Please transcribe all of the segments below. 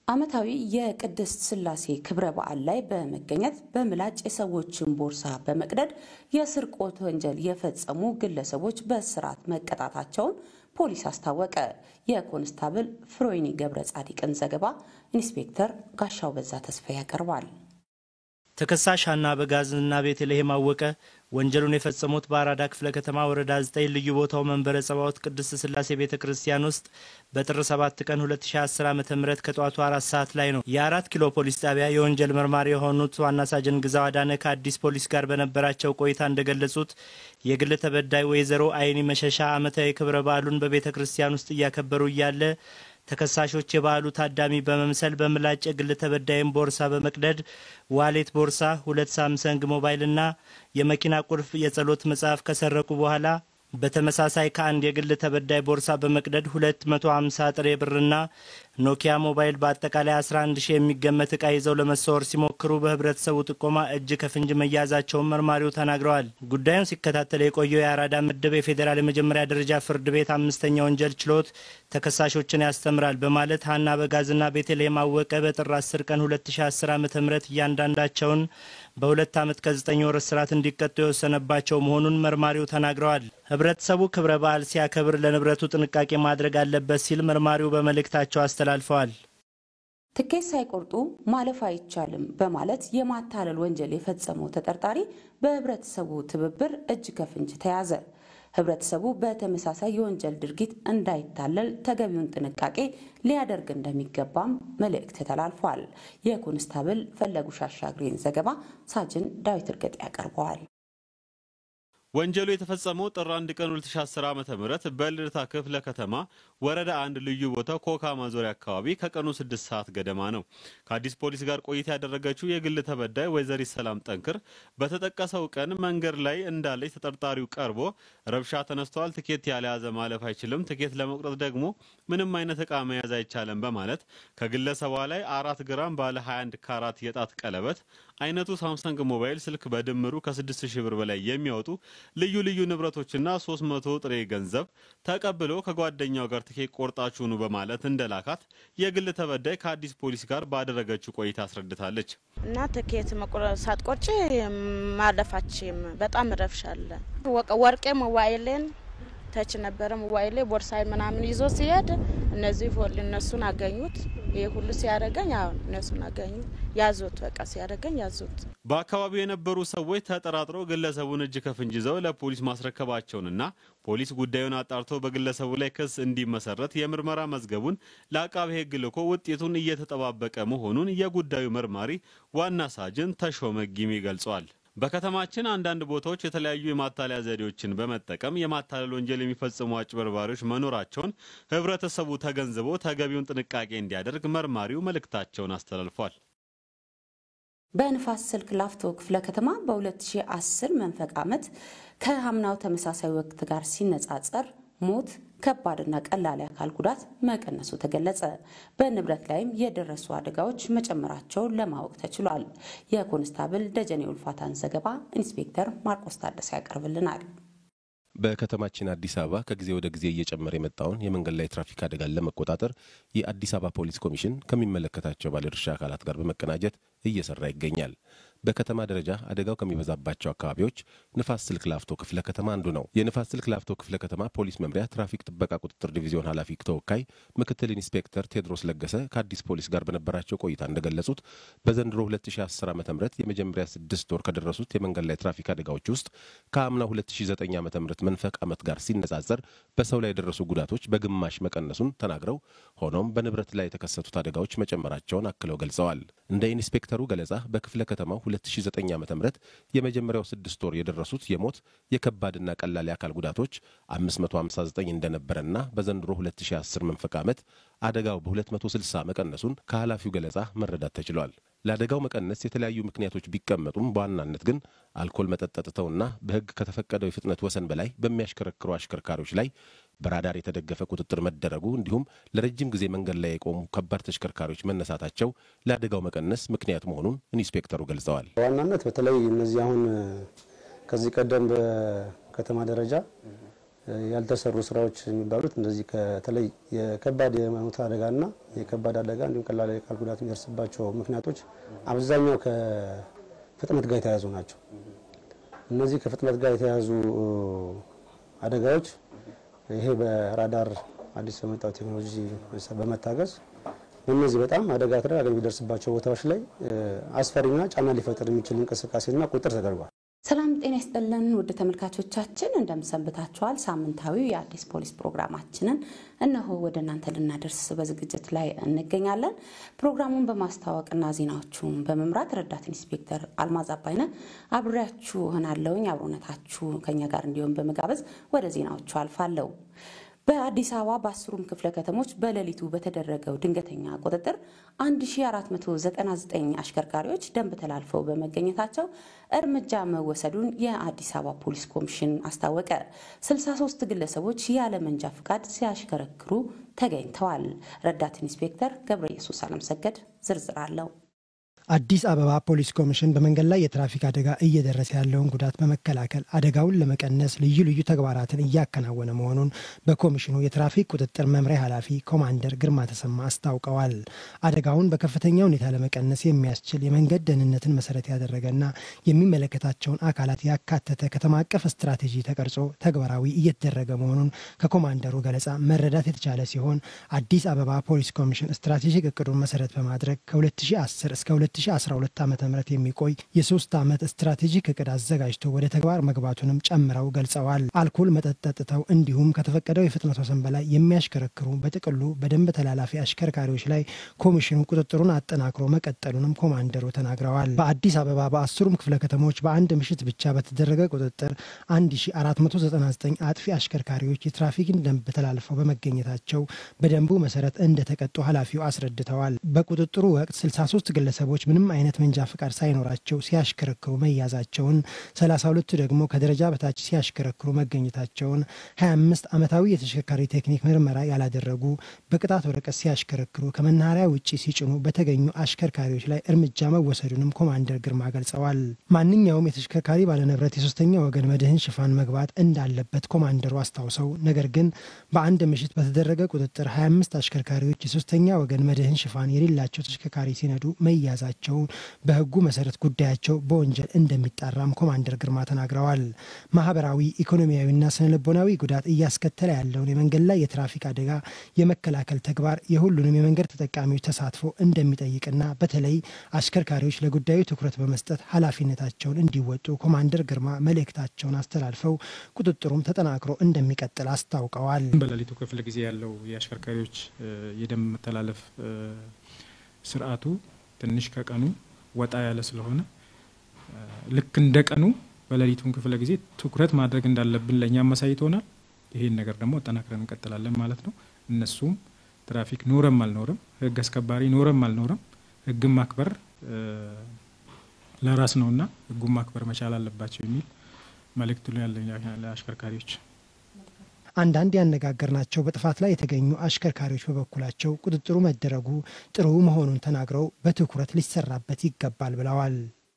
ዓመታዊ የቅድስት ሥላሴ ክብረ በዓል ላይ በመገኘት በምላጭ የሰዎችን ቦርሳ በመቅደድ የስርቆት ወንጀል የፈጸሙ ግለሰቦች በእስራት መቀጣታቸውን ፖሊስ አስታወቀ። የኮንስታብል ፍሮይኒ ገብረ ጻዲቅን ዘገባ ኢንስፔክተር ጋሻው በዛ ተስፋ ያቀርባል። ተከሳሽ ሀና በጋዝና ቤተልሔም አወቀ ወንጀሉን የፈጸሙት በአራዳ ክፍለ ከተማ ወረዳ 9 ልዩ ቦታው መንበረ ጸባዖት ቅድስት ሥላሴ ቤተ ክርስቲያን ውስጥ በጥር 7 ቀን 2010 ዓ ም ከጠዋቱ አራት ሰዓት ላይ ነው። የአራት ኪሎ ፖሊስ ጣቢያ የወንጀል መርማሪ የሆኑት ዋና ሳጅን ግዛው አዳነ ከአዲስ ፖሊስ ጋር በነበራቸው ቆይታ እንደገለጹት የግል ተበዳይ ወይዘሮ አይኒ መሸሻ ዓመታዊ ክብረ በዓሉን በቤተ ክርስቲያን ውስጥ እያከበሩ እያለ ተከሳሾች የበዓሉ ታዳሚ በመምሰል በምላጭ የግል ተበዳይን ቦርሳ በመቅደድ ዋሌት ቦርሳ፣ ሁለት ሳምሰንግ ሞባይልና የመኪና ቁልፍ፣ የጸሎት መጽሐፍ ከሰረቁ በኋላ በተመሳሳይ ከአንድ የግል ተበዳይ ቦርሳ በመቅደድ 250 ጥሬ ብርና ኖኪያ ሞባይል በአጠቃላይ 11 ሺህ የሚገመት ዕቃ ይዘው ለመሰወር ሲሞክሩ በህብረተሰቡ ጥቆማ እጅ ከፍንጅ መያዛቸውን መርማሪው ተናግረዋል። ጉዳዩን ሲከታተል የቆየው የአራዳ ምድብ የፌዴራል የመጀመሪያ ደረጃ ፍርድ ቤት አምስተኛ ወንጀል ችሎት ተከሳሾችን ያስተምራል በማለት ሀና በጋዝና ቤተልሔም አወቀ በጥር 10 ቀን 2010 ዓ ም እያንዳንዳቸውን በሁለት ዓመት ከዘጠኝ ወር እስራት እንዲቀጡ የወሰነባቸው መሆኑን መርማሪው ተናግረዋል። ህብረተሰቡ ክብረ በዓል ሲያከብር ለንብረቱ ጥንቃቄ ማድረግ አለበት ሲል መርማሪው በመልእክታቸው አስተላልፈዋል። ትኬት ሳይቆርጡ ማለፍ አይቻልም በማለት የማታለል ወንጀል የፈጸመው ተጠርጣሪ በህብረተሰቡ ትብብር እጅ ከፍንጅ ተያዘ። ህብረተሰቡ በተመሳሳይ የወንጀል ድርጊት እንዳይታለል ተገቢውን ጥንቃቄ ሊያደርግ እንደሚገባም መልእክት ተላልፏል። የኮንስታብል ፈለጉ ሻሻግሬን ዘገባ ሳጅን ዳዊት እርገጥ ያቀርበዋል። ወንጀሉ የተፈጸመው ጥር 1 ቀን 2010 ዓ.ም በልደታ ክፍለ ከተማ ወረዳ አንድ ልዩ ቦታው ኮካ ማዞሪያ አካባቢ ከቀኑ 6 ሰዓት ገደማ ነው። ከአዲስ ፖሊስ ጋር ቆይታ ያደረገችው የግል ተበዳይ ወይዘሪት ሰላም ጠንክር በተጠቀሰው ቀን መንገድ ላይ እንዳለች ተጠርጣሪው ቀርቦ ረብሻ ተነስተዋል፣ ትኬት ያልያዘ ማለፍ አይችልም፣ ትኬት ለመቁረጥ ደግሞ ምንም አይነት እቃ መያዝ አይቻልም በማለት ከግለሰቧ ላይ አራት ግራም ባለ 21 ካራት የጣት ቀለበት አይነቱ ሳምሰንግ ሞባይል ስልክ በድምሩ ከ6000 ብር በላይ የሚያወጡ ልዩ ልዩ ንብረቶችና 300 ጥሬ ገንዘብ ተቀብሎ ከጓደኛው ጋር ትኬት ቆርጣችሁኑ በማለት እንደላካት የግል ተበዳይ ከአዲስ ፖሊስ ጋር ባደረገችው ቆይታ አስረድታለች። እና ትኬት ሳትቆርጭ ማለፋችም በጣም ረብሻለ። ወርቄ ሞባይልን ተች ነበረ ሞባይሌ ቦርሳይ ምናምን ይዞ ሲሄድ እነዚህ ፎል እነሱን አገኙት። ይህ ሁሉ ሲያደርገኝ አሁን እነሱን አገኙት ያዙት። በቃ ሲያደርገኝ ያዙት። በአካባቢው የነበሩ ሰዎች ተጠራጥረው ግለሰቡን እጅ ከፍንጅ ይዘው ለፖሊስ ማስረከባቸውንና ፖሊስ ጉዳዩን አጣርቶ በግለሰቡ ላይ ክስ እንዲመሰረት የምርመራ መዝገቡን ለአቃቤ ሕግ ልኮ ውጤቱን እየተጠባበቀ መሆኑን የጉዳዩ መርማሪ ዋና ሳጅን ተሾመ ጊሜ ገልጿል። በከተማችን አንዳንድ ቦታዎች የተለያዩ የማታለያ ዘዴዎችን በመጠቀም የማታለል ወንጀል የሚፈጽሙ አጭበርባሪዎች መኖራቸውን ህብረተሰቡ ተገንዝቦ ተገቢውን ጥንቃቄ እንዲያደርግ መርማሪው መልእክታቸውን አስተላልፏል። በንፋስ ስልክ ላፍቶ ክፍለ ከተማ በ2010 መንፈቅ ዓመት ከአምናው ተመሳሳይ ወቅት ጋር ሲነጻጸር ሞት ከባድና ቀላል የአካል ጉዳት መቀነሱ ተገለጸ። በንብረት ላይም የደረሱ አደጋዎች መጨመራቸውን ለማወቅ ተችሏል። የኮንስታብል ደጀኔ ውልፋታን ዘገባ ኢንስፔክተር ማርቆስ ታደሰ ያቀርብልናል። በከተማችን አዲስ አበባ ከጊዜ ወደ ጊዜ እየጨመረ የመጣውን የመንገድ ላይ ትራፊክ አደጋን ለመቆጣጠር የአዲስ አበባ ፖሊስ ኮሚሽን ከሚመለከታቸው ባለድርሻ አካላት ጋር በመቀናጀት እየሰራ ይገኛል። በከተማ ደረጃ አደጋው ከሚበዛባቸው አካባቢዎች ንፋስ ስልክ ላፍቶ ክፍለ ከተማ አንዱ ነው። የንፋስ ስልክ ላፍቶ ክፍለ ከተማ ፖሊስ መምሪያ ትራፊክ ጥበቃ ቁጥጥር ዲቪዚዮን ኃላፊ ተወካይ ምክትል ኢንስፔክተር ቴድሮስ ለገሰ ከአዲስ ፖሊስ ጋር በነበራቸው ቆይታ እንደገለጹት በዘንድሮ 2010 ዓ ም የመጀመሪያ ስድስት ወር ከደረሱት የመንገድ ላይ ትራፊክ አደጋዎች ውስጥ ከአምና 2009 ዓ ም መንፈቅ ዓመት ጋር ሲነጻጸር በሰው ላይ የደረሱ ጉዳቶች በግማሽ መቀነሱን ተናግረው ሆኖም በንብረት ላይ የተከሰቱት አደጋዎች መጨመራቸውን አክለው ገልጸዋል። እንደ ኢንስፔክተሩ ገለጻ በክፍለ ከተማው 2009 ዓ ም የመጀመሪያው ስድስት ወር የደረሱት የሞት የከባድና ቀላል የአካል ጉዳቶች 559 እንደነበረና በዘንድሮ 2010 መንፈቅ ዓመት አደጋው በ260 መቀነሱን ከኃላፊው ገለጻ መረዳት ተችሏል። ለአደጋው መቀነስ የተለያዩ ምክንያቶች ቢቀመጡም በዋናነት ግን አልኮል መጠጥ ጠጥተውና በሕግ ከተፈቀደው የፍጥነት ወሰን በላይ በሚያሽከረክሩ አሽከርካሪዎች ላይ በራዳር የተደገፈ ቁጥጥር መደረጉ እንዲሁም ለረጅም ጊዜ መንገድ ላይ የቆሙ ከባድ ተሽከርካሪዎች መነሳታቸው ለአደጋው መቀነስ ምክንያት መሆኑን ኢንስፔክተሩ ገልጸዋል። በዋናነት በተለይ እነዚህ አሁን ከዚህ ቀደም በከተማ ደረጃ ያልተሰሩ ስራዎች የሚባሉት እንደዚህ ከተለይ የከባድ የሞት አደጋና የከባድ አደጋ እንዲሁም ቀላል የአካል ጉዳት የሚደርስባቸው ምክንያቶች አብዛኛው ከፍጥነት ጋር የተያያዙ ናቸው። እነዚህ ከፍጥነት ጋር የተያያዙ አደጋዎች ይሄ በራዳር አዲስ በመጣው ቴክኖሎጂ በመታገዝ እነዚህ በጣም አደጋ ተደጋጋሚ የሚደርስባቸው ቦታዎች ላይ አስፈሪና ጫና ሊፈጥር የሚችል እንቅስቃሴና ቁጥር ተደርጓል። ሰላም ጤና ይስጥልን ውድ ተመልካቾቻችን እንደምሰንብታችኋል። ሳምንታዊው የአዲስ ፖሊስ ፕሮግራማችንን እነሆ ወደ እናንተ ልናደርስ በዝግጅት ላይ እንገኛለን። ፕሮግራሙን በማስተዋወቅና ዜናዎቹን በመምራት ረዳት ኢንስፔክተር አልማዝ አባይነ አብሬያችሁ እሆናለሁኝ። አብሮነታችሁ ከኛ ጋር እንዲሆን በመጋበዝ ወደ ዜናዎቹ አልፋለሁ። በአዲስ አበባ በአስሩም ክፍለ ከተሞች በሌሊቱ በተደረገው ድንገተኛ ቁጥጥር 1499 አሽከርካሪዎች ደንብ ተላልፈው በመገኘታቸው እርምጃ መወሰዱን የአዲስ አበባ ፖሊስ ኮሚሽን አስታወቀ። 63 ግለሰቦች ያለ መንጃ ፍቃድ ሲያሽከረክሩ ተገኝተዋል። ረዳት ኢንስፔክተር ገብረ ኢየሱስ አለምሰገድ ዝርዝር አለው። አዲስ አበባ ፖሊስ ኮሚሽን በመንገድ ላይ የትራፊክ አደጋ እየደረሰ ያለውን ጉዳት በመከላከል አደጋውን ለመቀነስ ልዩ ልዩ ተግባራትን እያከናወነ መሆኑን በኮሚሽኑ የትራፊክ ቁጥጥር መምሪያ ኃላፊ ኮማንደር ግርማ ተሰማ አስታውቀዋል። አደጋውን በከፍተኛ ሁኔታ ለመቀነስ የሚያስችል የመንገድ ደህንነትን መሰረት ያደረገና የሚመለከታቸውን አካላት ያካተተ ከተማ አቀፍ ስትራቴጂ ተቀርጾ ተግባራዊ እየተደረገ መሆኑን ከኮማንደሩ ገለጻ መረዳት የተቻለ ሲሆን አዲስ አበባ ፖሊስ ኮሚሽን ስትራቴጂክ እቅዱን መሰረት በማድረግ ከ2010 እስከ 2012 ዓ ም የሚቆይ የሶስት ዓመት ስትራቴጂክ እቅድ አዘጋጅቶ ወደ ተግባር መግባቱንም ጨምረው ገልጸዋል። አልኮል መጠጥ ጠጥተው እንዲሁም ከተፈቀደው የፍጥነት ወሰን በላይ የሚያሽከረክሩ በጥቅሉ በደንብ ተላላፊ አሽከርካሪዎች ላይ ኮሚሽኑ ቁጥጥሩን አጠናክሮ መቀጠሉንም ኮማንደሩ ተናግረዋል። በአዲስ አበባ በአስሩም ክፍለ ከተሞች በአንድ ምሽት ብቻ በተደረገ ቁጥጥር 1499 አጥፊ አሽከርካሪዎች የትራፊክን ደንብ ተላልፈው በመገኘታቸው በደንቡ መሰረት እንደተቀጡ ኃላፊው አስረድተዋል። በቁጥጥሩ ወቅት 63 ግለሰቦች ምንም አይነት መንጃ ፍቃድ ሳይኖራቸው ሲያሽከረክሩ መያዛቸውን፣ 32ቱ ደግሞ ከደረጃ በታች ሲያሽከረክሩ መገኘታቸውን፣ 25 ዓመታዊ የተሽከርካሪ ቴክኒክ ምርመራ ያላደረጉ በቅጣት ወረቀት ሲያሽከረክሩ ከመናኸሪያ ውጭ ሲጭኑ በተገኙ አሽከርካሪዎች ላይ እርምጃ መወሰዱንም ኮማንደር ግርማ ገልጸዋል። ማንኛውም የተሽከርካሪ ባለንብረት የሶስተኛ ወገን መድህን ሽፋን መግባት እንዳለበት ኮማንደሩ አስታውሰው ነገር ግን በአንድ ምሽት በተደረገ ቁጥጥር 25 አሽከርካሪዎች የሶስተኛ ወገን መድህን ሽፋን የሌላቸው ተሽከርካሪ ሲነዱ መያዛቸውን በሕጉ መሰረት ጉዳያቸው በወንጀል እንደሚጣራም ኮማንደር ግርማ ተናግረዋል። ማህበራዊ ኢኮኖሚያዊና ስነልቦናዊ ጉዳት እያስከተለ ያለውን የመንገድ ላይ የትራፊክ አደጋ የመከላከል ተግባር የሁሉንም የመንገድ ተጠቃሚዎች ተሳትፎ እንደሚጠይቅና በተለይ አሽከርካሪዎች ለጉዳዩ ትኩረት በመስጠት ኃላፊነታቸውን እንዲወጡ ኮማንደር ግርማ መልእክታቸውን አስተላልፈው ቁጥጥሩም ተጠናክሮ እንደሚቀጥል አስታውቀዋል። በሌሊቱ ክፍለ ጊዜ ያለው የአሽከርካሪዎች የደንብ መተላለፍ ስርዓቱ ትንሽ ከቀኑ ወጣ ያለ ስለሆነ ልክ እንደ ቀኑ በሌሊቱን ክፍለ ጊዜ ትኩረት ማድረግ እንዳለብን ለእኛ ማሳይቶናል። ይሄን ነገር ደግሞ አጠናክረን እንቀጥላለን ማለት ነው። እነሱም ትራፊክ ኖረም አልኖረም፣ ህግ አስከባሪ ኖረም አልኖረም ህግን ማክበር ለራስ ነውና ህጉን ማክበር መቻል አለባቸው የሚል መልእክት ያለኝ ለአሽከርካሪዎች። አንዳንድ ያነጋገርናቸው በጥፋት ላይ የተገኙ አሽከርካሪዎች በበኩላቸው ቁጥጥሩ መደረጉ ጥሩ መሆኑን ተናግረው በትኩረት ሊሰራበት ይገባል ብለዋል።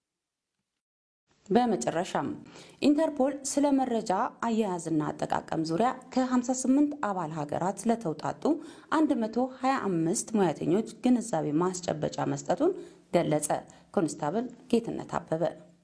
በመጨረሻም ኢንተርፖል ስለ መረጃ አያያዝና አጠቃቀም ዙሪያ ከ58 አባል ሀገራት ለተውጣጡ 125 ሙያተኞች ግንዛቤ ማስጨበጫ መስጠቱን ገለጸ። ኮንስታብል ጌትነት አበበ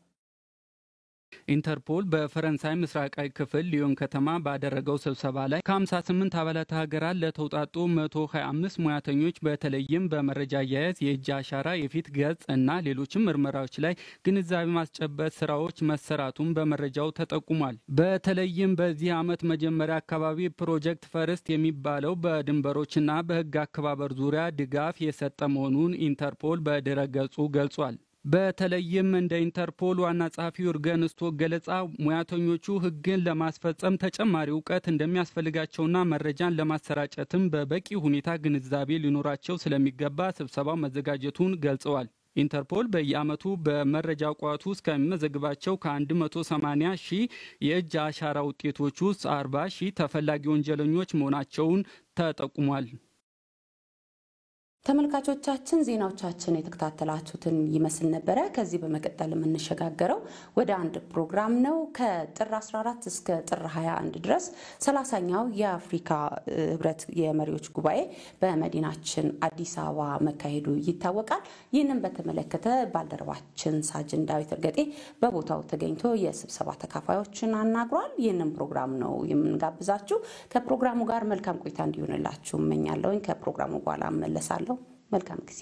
ኢንተርፖል በፈረንሳይ ምስራቃዊ ክፍል ሊዮን ከተማ ባደረገው ስብሰባ ላይ ከ58 አባላት ሀገራት ለተውጣጡ 125 ሙያተኞች በተለይም በመረጃ አያያዝ፣ የእጅ አሻራ፣ የፊት ገጽ እና ሌሎችም ምርመራዎች ላይ ግንዛቤ ማስጨበጥ ስራዎች መሰራቱን በመረጃው ተጠቁሟል። በተለይም በዚህ ዓመት መጀመሪያ አካባቢ ፕሮጀክት ፈርስት የሚባለው በድንበሮችና በሕግ አከባበር ዙሪያ ድጋፍ የሰጠ መሆኑን ኢንተርፖል በድረገጹ ገልጿል። በተለይም እንደ ኢንተርፖል ዋና ጸሐፊ ዩርገን ስቶክ ገለጻ ሙያተኞቹ ሕግን ለማስፈጸም ተጨማሪ እውቀት እንደሚያስፈልጋቸውና መረጃን ለማሰራጨትም በበቂ ሁኔታ ግንዛቤ ሊኖራቸው ስለሚገባ ስብሰባው መዘጋጀቱን ገልጸዋል። ኢንተርፖል በየዓመቱ በመረጃ ቋቱ ውስጥ ከሚመዘግባቸው ከ180 ሺህ የእጅ አሻራ ውጤቶች ውስጥ 40 ሺህ ተፈላጊ ወንጀለኞች መሆናቸውን ተጠቁሟል። ተመልካቾቻችን ዜናዎቻችን የተከታተላችሁትን ይመስል ነበረ። ከዚህ በመቀጠል የምንሸጋገረው ወደ አንድ ፕሮግራም ነው። ከጥር 14 እስከ ጥር 21 ድረስ ሰላሳኛው የአፍሪካ ህብረት የመሪዎች ጉባኤ በመዲናችን አዲስ አበባ መካሄዱ ይታወቃል። ይህንን በተመለከተ ባልደረባችን ሳጅን ዳዊት እርገጤ በቦታው ተገኝቶ የስብሰባ ተካፋዮችን አናግሯል። ይህንን ፕሮግራም ነው የምንጋብዛችሁ። ከፕሮግራሙ ጋር መልካም ቆይታ እንዲሆንላችሁ እመኛለሁኝ። ከፕሮግራሙ በኋላ እመለሳለሁ። መልካም ጊዜ።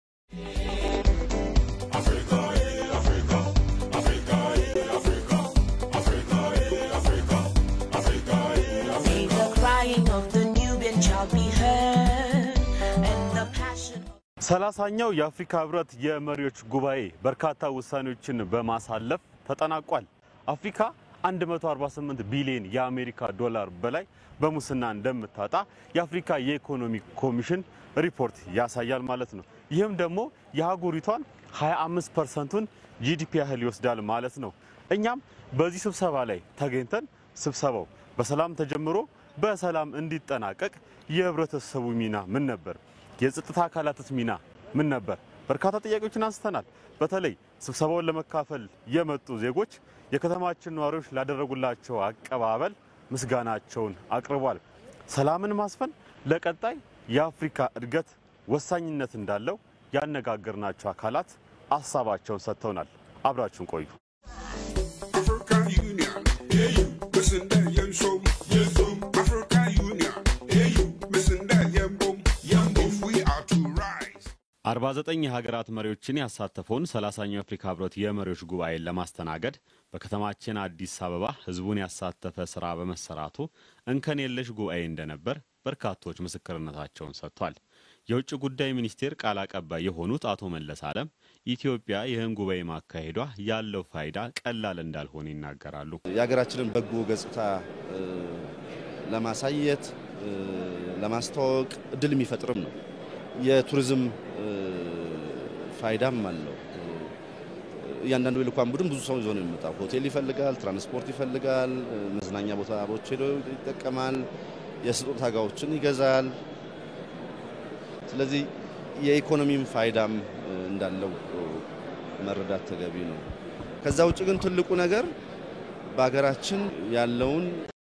May the crying of the newborn child be heard, and the passion. ሰላሳኛው የአፍሪካ ህብረት የመሪዎች ጉባኤ በርካታ ውሳኔዎችን በማሳለፍ ተጠናቋል። አፍሪካ 148 ቢሊዮን የአሜሪካ ዶላር በላይ በሙስና እንደምታጣ የአፍሪካ የኢኮኖሚ ኮሚሽን ሪፖርት ያሳያል ማለት ነው። ይህም ደግሞ የሀገሪቷን 25 ፐርሰንቱን ጂዲፒ ያህል ይወስዳል ማለት ነው። እኛም በዚህ ስብሰባ ላይ ተገኝተን ስብሰባው በሰላም ተጀምሮ በሰላም እንዲጠናቀቅ የህብረተሰቡ ሚና ምን ነበር? የጸጥታ አካላትስ ሚና ምን ነበር? በርካታ ጥያቄዎችን አንስተናል። በተለይ ስብሰባውን ለመካፈል የመጡ ዜጎች የከተማችን ነዋሪዎች ላደረጉላቸው አቀባበል ምስጋናቸውን አቅርቧል። ሰላምን ማስፈን ለቀጣይ የአፍሪካ እድገት ወሳኝነት እንዳለው ያነጋገርናቸው አካላት ሀሳባቸውን ሰጥተውናል። አብራችሁን ቆዩ። African Union, AU, listen there, yen so, yen so. African Union, AU, listen there, yen boom, yen boom. If we are to rise. 49 የሀገራት መሪዎችን ያሳተፈውን 30ኛው የአፍሪካ ህብረት የመሪዎች ጉባኤን ለማስተናገድ በከተማችን አዲስ አበባ ህዝቡን ያሳተፈ ስራ በመሰራቱ እንከን የለሽ ጉባኤ እንደነበር በርካቶች ምስክርነታቸውን ሰጥቷል። የውጭ ጉዳይ ሚኒስቴር ቃል አቀባይ የሆኑት አቶ መለስ አለም ኢትዮጵያ ይህን ጉባኤ ማካሄዷ ያለው ፋይዳ ቀላል እንዳልሆነ ይናገራሉ። የሀገራችንን በጎ ገጽታ እ፣ ለማሳየት እ፣ ለማስተዋወቅ እድል የሚፈጥርም ነው። የቱሪዝም እ፣ ፋይዳም አለው። እ፣ እያንዳንዱ የልኡካን ቡድን ብዙ ሰው ይዞ ነው የሚመጣው። ሆቴል ይፈልጋል፣ ትራንስፖርት ይፈልጋል፣ እ፣ መዝናኛ ቦታዎች ሄዶ ይጠቀማል፣ የስጦታ እቃዎችን ይገዛል። ስለዚህ የኢኮኖሚም ፋይዳም እ፣ እንዳለው እ፣ መረዳት ተገቢ ነው። ከዛ ውጭ ግን ትልቁ ነገር በሀገራችን ያለውን